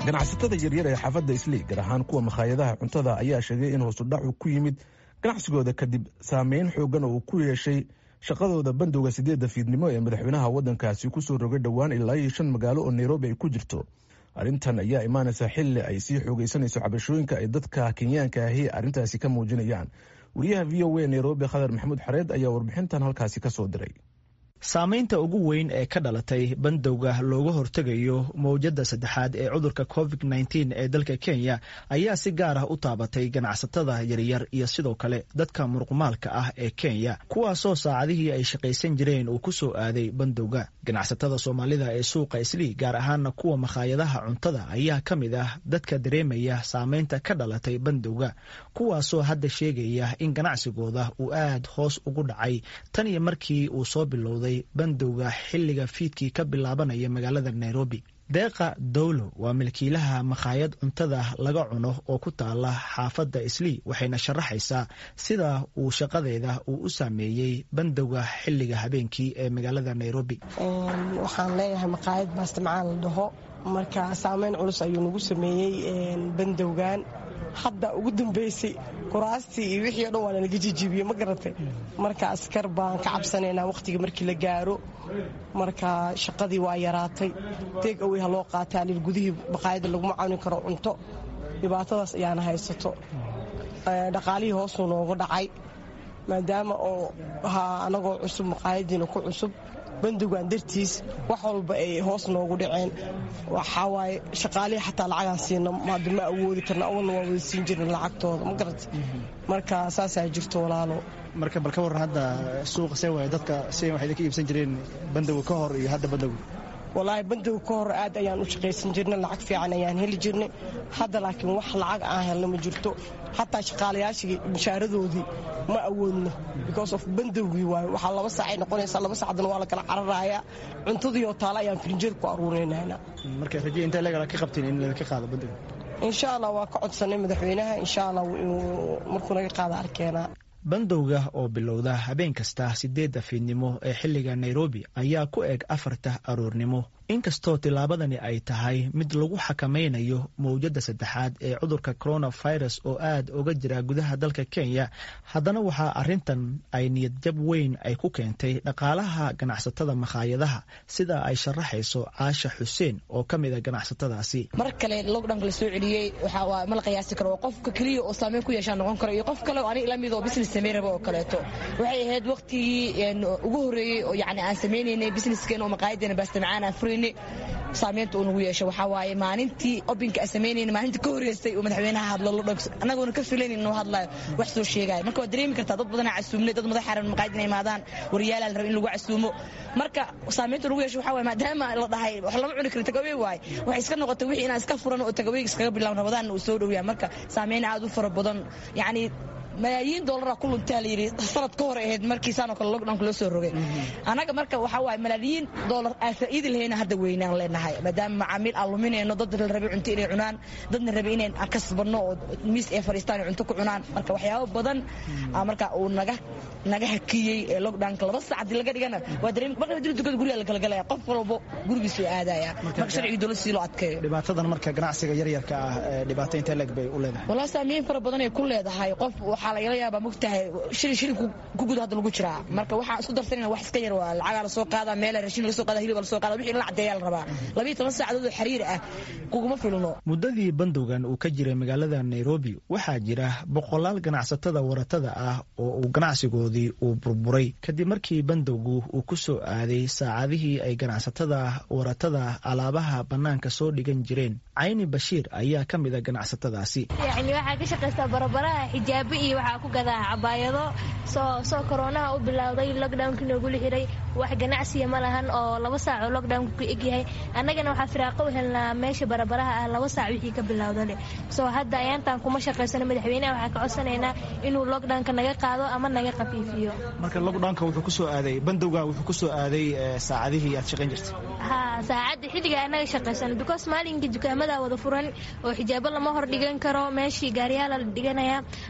ganacsatada yaryar ee xaafadda islii gaar ahaan kuwa makhaayadaha cuntada ayaa sheegay in hoosudhacu ku yimid ganacsigooda kadib saameyn xoogan oo uu ku yeeshay shaqadooda bandowga sideedda fiidnimo ee madaxweynaha waddankaasi kusoo rogay dhowaan ilaa iyo shan magaalo oo nairobi ay ku jirto arrintan ayaa imaanaysa xilli ay sii xoogaysanayso cabashooyinka ay dadka kenyaanka ahi arrintaasi ka muujinayaan wariyaha v o a nairobi khadar maxamuud xareed ayaa warbixintan halkaasi ka soo diray saamaynta ugu weyn ee ka dhalatay bandowga looga hortegayo mowjadda saddexaad ee cudurka covid nteen ee dalka kenya ayaa si gaar ah u taabatay ganacsatada yaryar iyo sidoo kale dadka muruqmaalka ah ee kenya kuwaasoo saacadihii ay shaqaysan jireen uu ku soo aaday bandowga ganacsatada soomaalida ee suuqa islii gaar ahaana kuwa makhaayadaha cuntada ayaa ka mid ah dadka dareemaya saamaynta ka dhalatay bandowga kuwaasoo hadda sheegaya in ganacsigooda uu aad hoos ugu dhacay tan iyo markii uu soo bilowday bandowga xilliga fiidkii ka bilaabanaya magaalada nairobi deeqa dowlo waa milkiilaha makhaayad cuntada laga cuno oo ku taala xaafadda islii waxayna sharaxaysaa sida uu shaqadeeda uu u saameeyey bandowga xilliga habeenkii ee magaalada nairobi waxaan leeyahay makhaayad baastamcaan la dhaho marka saameyn culus ayuu nagu sameeyey bandowgan hadda ugu dambeysay kuraastii iyo wixii o dhan waa nalaga jijiibiyey ma garatay marka askar baan ka cabsanaynaa wakhtiga markii la gaaro marka shaqadii waa yaraatay deeg awey ha loo qaataa lil gudihii baqaayadda laguma cawni karo cunto dhibaatadaas ayaana haysato dhaqaalihii hoosuu noogu dhacay maadaama oo ahaa anagoo cusub maqaayadiina ku cusub bandowgan dartiis wax walba ay hoos noogu dhaceen waxaa waaye shaqaalihii xataa lacagaan siina hadda ma awoodi karna awalna waa wada siin jirna lacagtooda ma garata marka saasaa jirto walaalo marka bal ka warran hadda suuqa see waay dadka si waxay idinka iibsan jireen bandowga ka hor iyo hadda bandowga walaahi bandowga ka hor aad ayaan u shaqaysan jirnay lacag fiican ayaan heli jirnay hadda laakiin wax lacag aan helna ma jirto xataa shaqaalayaashii mushaaradoodii ma awoodno because of bandowgii waayo waxaa laba saacay noqonaysaa laba saacdana waa la kala cararayaa cuntadii oo taale ayaan firinjeer ku aruurinayna marka raje intee legal ka qabteen in laga qaado bandowga insha allah waa ka codsanay madaxweynaha insha allah markuu naga qaada arkeenaa bandowga oo bilowda habeen kasta sideedda fiidnimo ee xilliga nairobi ayaa ku eg afarta aroornimo inkastoo tillaabadani ay tahay mid lagu xakamaynayo mowjadda saddexaad ee cudurka coronavirus oo aad uga jira gudaha dalka kenya haddana waxaa arrintan ay niyadjab weyn ay ku keentay dhaqaalaha ganacsatada makhaayadaha sida ay sharaxayso caasha xuseen oo ka mid a ganacsatadaasi mar kale lockdownka la soo celiyey waxaa ma la qiyaasi karo qofka keliya oo saameyn ku yeeshaa noqon karo iyo qof kale oo aniga la mid oo business sameyn raba oo kaleeto waxay ahayd waqtigii ugu horreeyey oo yacni aan sameynaynay businesskeen oo maqaayadeena baastamacaan aan furaynay saameynta uu nagu yeesho waxaa waaye maalintii obinka aan samaynayna maalinta ka horreysay uu madaxweynaha hadlo lodhan annagoona ka filaynin inuu hadlayo wax soo sheegaayo marka waad dareemi kartaa dad badanaa casuumnay dad madax xaran maqaayad inay imaadaan wariyaalaa la raba in lagu casuumo marka saameynta nagu yeesho waxaa waaye maadaama la dhahay wax lama cuni karo tagawey waaye waxay iska noqotay wixii inaan iska furan oo tagaweyga iskaga bilaabno rabadaanna uu soo dhowyaa marka saameyn aad u fara badan yacni malaayiin doolara ku luntaa layidhi sanad ka hor ahayd markiisaanoo kale lockdownka loo soo rogay annaga marka waxaa waaye malaayiin doolar aan faa'iidi lahayna hadda weynaan leenahay maadaama macaamiil aan luminayno dad la rabay cunto inay cunaan dadna rabay inay aan kasbanno oo miis ay fadhiistaan ay cunto ku cunaan marka waxyaabo badan marka uu naga naga hakiyey ee lockdownka laba sac haddii laga dhigana waa dareemi marka hadii dukada guriga la kala galaya qof walbo gurigiisuu aadaya marka sharcigi dowlad sii loo adkeeyo dhibaatadan marka ganacsiga yaryarka ah dhibaato intee leeg bay u leedahay walaa saameyn fara badan ay ku leedahay qof waxaa lagala yaabaa mogtahay shilin shilin ku guda hadda lagu jiraa marka waxaan isku darsanayna wax iska yar waa lacagaa lasoo qaadaa meela rashin laga soo qaada hilibaa lasoo qaada wixii in la caddeeyaa la rabaa labiyo toban saacadood oo xiriir ah kuguma filno muddadii bandowgan uu ka jiray magaalada nairobi waxaa jira boqolaal ganacsatada waratada ah oo uu ganacsigoodii uu burburay kadib markii bandowgu uu ku soo aaday saacadihii ay ganacsatada waratada alaabaha bannaanka soo dhigan jireen cayni bashiir ayaa ka mid a ganacsatadaasi yacni waxaa ka shaqaystaa barabaraha xijaabo iyo waxaa ku gadaa cabaayado soo soo koroonaha u bilowday lockdownkii noogula xiray wax ganacsiya ma lahan oo laba saac oo lockdownka ku egyahay annagana waxaa firaaqo u helnaa meesha barabaraha ah laba saac wixii ka bilowdale soo hadda ayaantaan kuma shaqaysano madaxweynaha waxaa ka codsanaynaa inuu lockdownka naga qaado ama naga khafiifiyo marka lockdownka wuxuu ku soo aaday bandowga wuxuu ku soo aaday saacadihii aad shaqayn jirtay ha saacadda xilliga anaga shaqaysano because maalinka dukaamada wada furan oo xijaabo lama hor dhigan karo meeshii gaariyaala la dhiganaya laba saac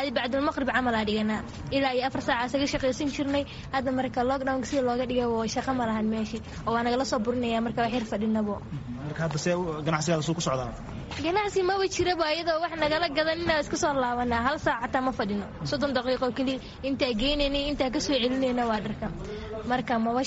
adi bacdulmaqrib camalaa dhiganaa ilaa iyo afar saaca isaga shaqaysan jirnay hadda marka lockdownka sida looga dhigay shaqo ma lahan meeshii oo waa nagala soo burinaya marka wax yar fadhinabo marka hadda see ganacsigaada suu ku socdaa ganacsi maba jiraba iyadoo wax nagala gadan inaa iska soo laabanaa hal saac xataa ma fadhino soddon daqiiqo keliya intaa geynayna intaa kasoo celinayna waa dharka marka maba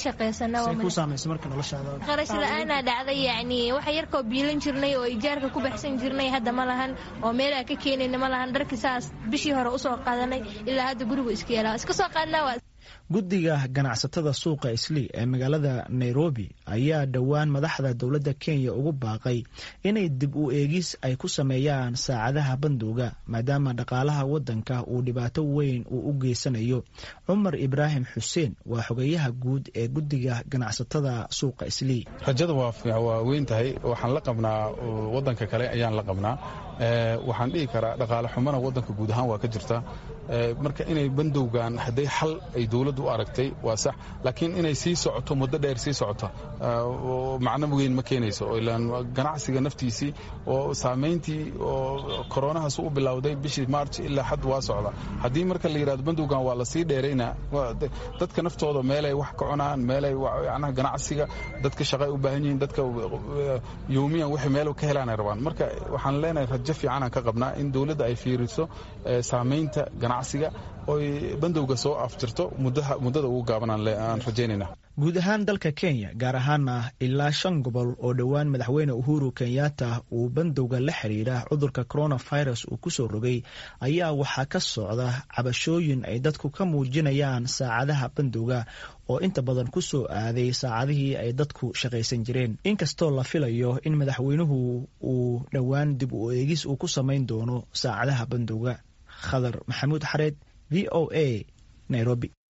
shaqaysanaqarash la-aanaa dhacday yacni waxa yarkoo biilan jirnay oo ijaarka ku baxsan jirnay hadda ma lahan oo meelaa ka keenayna ma lahan dharkii saas bishii hore usoo qaadanay ilaa hadda gurigu iska yeelaa iska soo qaadnaa guddiga ganacsatada suuqa islii ee magaalada nairobi ayaa dhowaan madaxda dowladda kenya ugu baaqay inay dib u eegis ay ku sameeyaan saacadaha bandowga maadaama dhaqaalaha waddanka uu dhibaato weyn uu u geysanayo cumar ibraahim xuseen waa xogeyaha guud ee guddiga ganacsatada suuqa islii rajada waa weyn tahay waxaan la qabnaa waddanka kale ayaan la qabnaa waxaan dhihi karaa dhaqaale xumana waddanka guud ahaan waa ka jirta marka inay bandowgan hadday xal ay dowladdu u aragtay waa sax laakiin inay sii socoto muddo dheer sii socoto macno weyn ma keenayso ilaan ganacsiga naftiisii oo saamayntii oo koronahaas u bilowday bishii march ilaa xad waa socda haddii marka la yidhahdo bandowgan waa la sii dheerayna dadka naftooda meelay wax ka cunaan meelay yacnaha ganacsiga dadka shaqay u baahan yihiin dadka yowmiyan wixii meel ka helaanay rabaan marka waxaan leenahay rajo fiicanaan ka qabnaa in dowladda ay fiiriso saamaynta ganacsiga oy bandowga soo afjirto muddada ugu gaabanaan rajaynayna guud ahaan dalka kenya gaar ahaana ilaa shan gobol oo dhowaan madaxweyne uhuru kenyatta uu bandowga la xiriira cudurka coronavirus uu kusoo rogay ayaa waxaa ka socda cabashooyin ay dadku ka muujinayaan saacadaha bandowga oo inta badan ku soo aaday saacadihii ay dadku shaqaysan jireen inkastoo la filayo in madaxweynuhu uu dhowaan dib u eegis uu ku samayn doono saacadaha bandowga khadar maxamuud xareed v o a nairobi